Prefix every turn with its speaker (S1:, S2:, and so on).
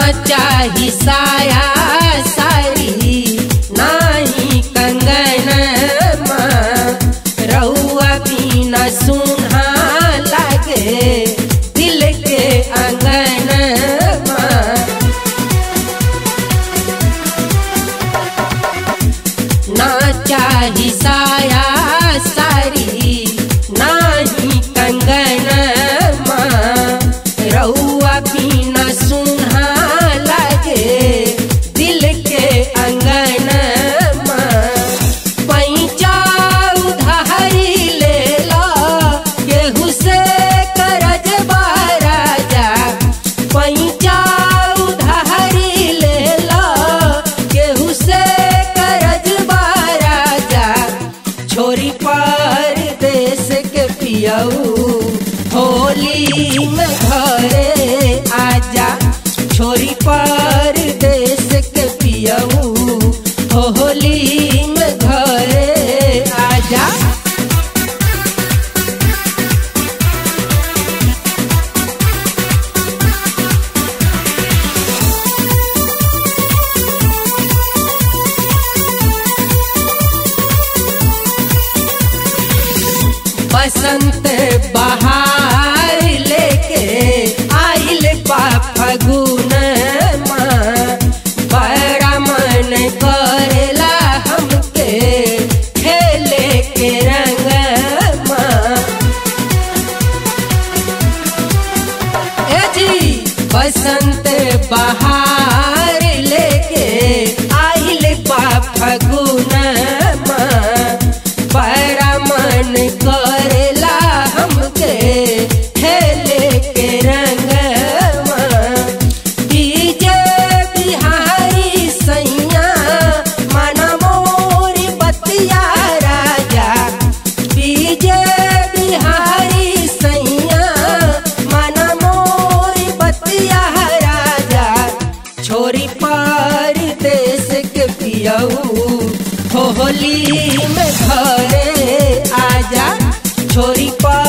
S1: चाही साया सारी नाही कंगन रउआ बिना सुना लागे दिल के अंगन ना चाही साया सारी नाही कंगन रउआ बिना सुना लागे दिल के अंगन पैचा उधारी ले ला केहू से करज राजा पैचा उधारी ले ला केहू से करज राजा छोरी पर देश के पियऊ होली में घरे आजा छोरी पर देश के पियऊ होली में घरे आजा बसंत बहार लेके आइल बा फगुन बड़ा मन करेला हमके खेले के रंग ए जी बसंत बहार लेके आइल बा फगुन बड़ा मन करेला हमके खेले के रंग डीजे बिहारी सैया मन मोर बतिया राजा डीजे बिहारी सैया मन मोर बतिया राजा छोरी पार देश के पियऊ होली में घरे आजा छोरी पार